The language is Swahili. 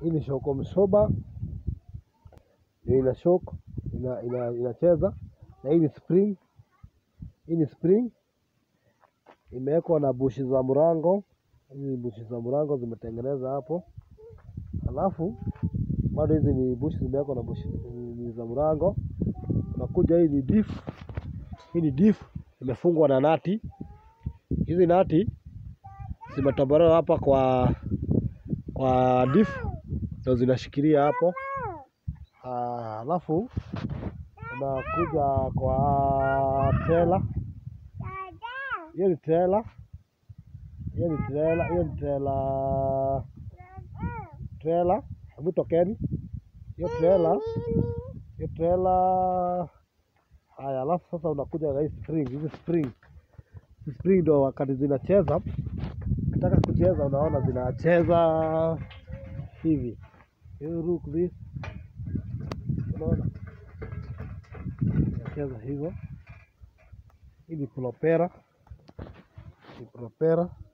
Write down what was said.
Hii ni shoko msoba, ndio ina shock ina, ina, inacheza na hii ni spring. Hii ni spring imewekwa na bushi za mrango. Hizi ni bushi za mrango zimetengeneza hapo, alafu bado hizi ni bushi zimewekwa na bushi ni za mrango. Unakuja hii ni diff, hii ni diff imefungwa na nati. Hizi nati zimetobolewa hapa kwa kwa diff ndio zinashikilia hapo. Ah, Alafu unakuja kwa trailer. Hiyo ni trailer, hiyo ni trailer, hiyo ni trailer, trailer. Hebu tokeni hiyo trailer, hiyo trailer. Haya, alafu sasa unakuja na hii spring, hizi spring, hizi spring ndio wakati zinacheza, ukitaka kucheza, unaona zinacheza hivi, you look this, unaona zinacheza hivyo. Hii ni propera, ni propera